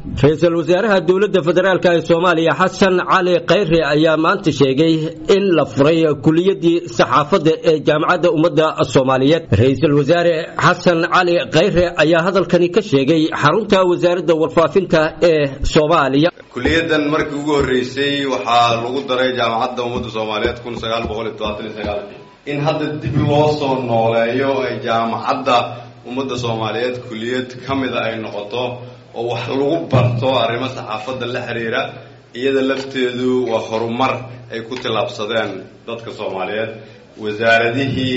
ra-iisul wasaaraha dowladda federaalk ee soomaaliya xasan cali khayre ayaa maanta sheegay in la furay kuliyadii saxaafadda ee jaamacadda ummadda soomaaliyeed ra-iisul wasaare xasan cali khayre ayaa hadalkani ka sheegay xarunta wasaaradda warfaafinta ee soomaaliya kuliyadan markii ugu horreysay waxaa lagu daray jaamacadda ummadda soomaaliyeed kun sagaal boqol iyo todobaatan iyo sagaalkii in hadda dib loo soo nooleeyo ay jaamacadda ummadda soomaaliyeed kuliyad ka mida ay noqoto oo wax lagu barto arrimo saxaafadda la xiriira iyada lafteedu waa horumar ay ku tillaabsadeen dadka soomaaliyeed wasaaradihii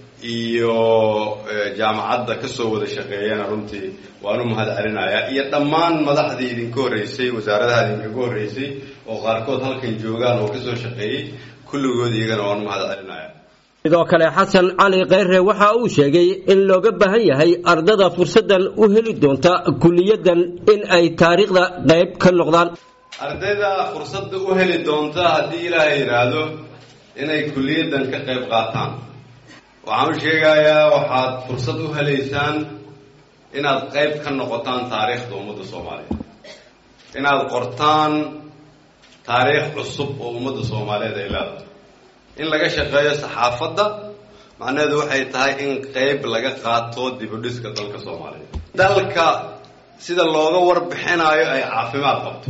iyo jaamacadda ka soo wada shaqeeyana runtii waan u mahad celinayaa iyo dhammaan madaxdii idinka horreysay wasaaradaha idinkaga horreysay oo qaarkood halkan joogaan oo kasoo shaqeeyey kulligood iyagana waan u mahad celinaya sidoo kale xasan cali khayre waxa uu sheegay in looga baahan yahay ardada fursaddan u heli doonta kuliyadan in ay taariikhda qayb ka noqdaan ardayda fursadda u heli doonta haddii ilaahay yidhaahdo inay kuliyadan ka qayb qaataan waxaan u sheegayaa waxaad fursad u helaysaan inaad qayb ka noqotaan taariikhda ummadda soomaaliyeed inaad qortaan taariikh cusub oo ummadda soomaaliyeed ay leedahay in laga shaqeeyo saxaafadda macnaheedu waxay tahay in qayb laga qaato dibudhiska dalka soomaaliyeed dalka sida looga warbixinayo ay caafimaad qabto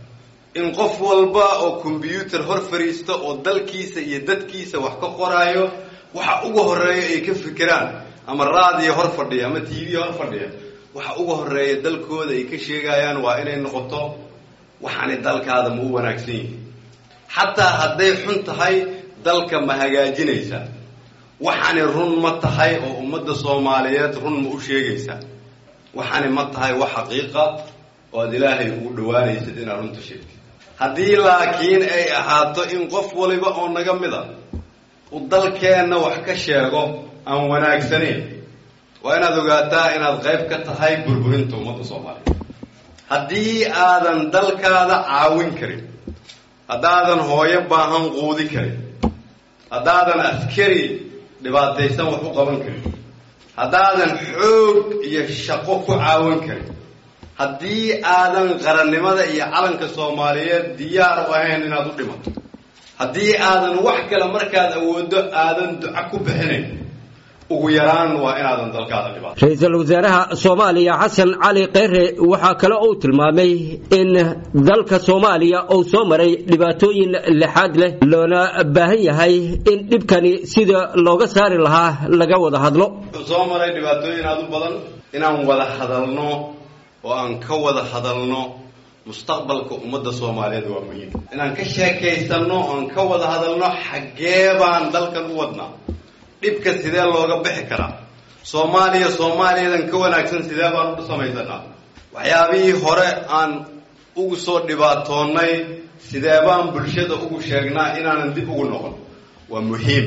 in qof walba oo kombyuutar hor fadhiista oo dalkiisa iyo dadkiisa wax ka qoraayo waxa uga horeeya ay ka fikiraan ama raadiyo hor fadhiya ama t v hor fadhiya waxa uga horeeya dalkooda ay ka sheegayaan waa inay noqoto waxaanay dalkaada ma u wanaagsan yihin xataa hadday xun tahay dalka ma hagaajinaysaa waxaani run ma tahay oo ummadda soomaaliyeed run ma u sheegaysaa waxaani ma tahay wax xaqiiqa oo aad ilaahay ugu dhawaanaysid inaad runta sheegtid haddii laakiin ay ahaato in qof waliba oo naga mid a uu dalkeenna wax ka sheego aan wanaagsanayn waa inaad ogaataa inaad qayb ka tahay burburinta ummadda soomaaliyeed haddii aadan dalkaada caawin karin haddaadan hooyo baahan quudi karin haddaadan askari dhibaataysan wax u qaban karin haddaadan xoog iyo shaqo ku caawin karin haddii aadan qarannimada iyo calanka soomaaliyeed diyaar u ahayn inaad u dhimato haddii aadan wax kale markaad awooddo aadan duco ku bixinayn ugu yaraan waa inaadan dalkaada dhibaato ra-iisul wasaaraha soomaaliya xasan cali khayre waxaa kale uu tilmaamay in dalka soomaaliya uu soo maray dhibaatooyin lixaad leh loona baahan yahay in dhibkani sida looga saari lahaa laga wada hadlo wuxuu soo maray dhibaatooyin aada u badan inaan wada hadalno oo aan ka wada hadalno mustaqbalka ummadda soomaaliyeed waa muhiim inaan ka sheekaysanno oan ka wada hadalno xaggee baan dalkan u wadnaa dhibka sidee looga bixi karaa soomaaliya soomaaliyadan ka wanaagsan sidee baan u samaysanaa waxyaabihii hore aan ugu soo dhibaatoonnay sidee baan bulshada ugu sheegnaa inaanan dib ugu noqon waa muhiim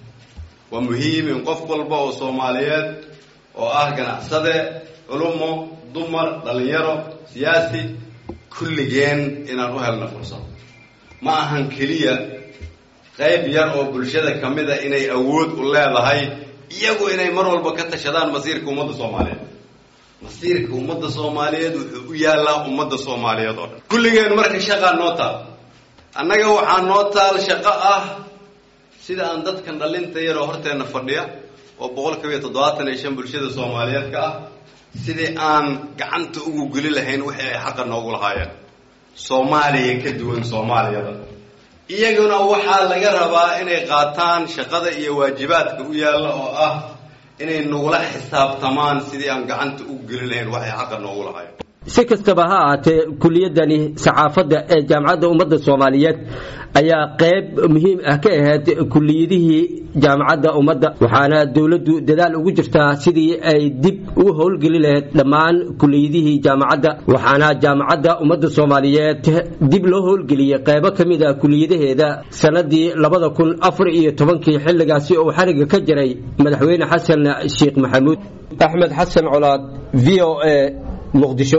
waa muhiim in qof walba oo soomaaliyeed oo ah ganacsade culumo dumar dhalinyaro siyaasi kulligeen inaan u helno fursad ma ahan keliya qayb yar oo bulshada ka mid a inay awood u leedahay iyagu inay mar walba ka tashadaan masiirka ummadda soomaaliyeed masiirka ummadda soomaaliyeed wuxuu u yaallaa ummadda soomaaliyeed oo dhan kulligeen marka shaqaa noo taal annaga waxaa noo taal shaqo ah sida aan dadkan dhalinta yaroo horteenna fadhiya oo boqolkiiba iyo toddobaatan iyo shan bulshada soomaaliyeed ka ah sidii aan gacanta ugu geli lahayn wixii ay xaqa noogu lahaayeen soomaaliya ka duwan soomaaliyada iyaguna waxaa laga rabaa inay qaataan shaqada iyo waajibaadka u yaalla oo ah inay nagula xisaabtamaan sidii aan gacanta ugu geli lahayn waxay xaqa noogu lahaayeen si kastaba ha ahaatee kuliyadani saxaafadda ee jaamacadda ummadda soomaaliyeed ayaa qayb muhiim ah ka ahayd kuliyadihii jaamacadda ummadda waxaana dowladdu dadaal ugu jirtaa sidii ay dib ugu howlgeli lahayd dhammaan kuliyadihii jaamacadda waxaana jaamacadda ummadda soomaaliyeed dib loo howlgeliyey qaybo ka mid a kuliyadaheeda sanadii labada kun afar iyo tobankii xilligaasi uu xariga ka jiray madaxweyne xasan sheekh maxamuud axmed xasan colaad v o a muqdisho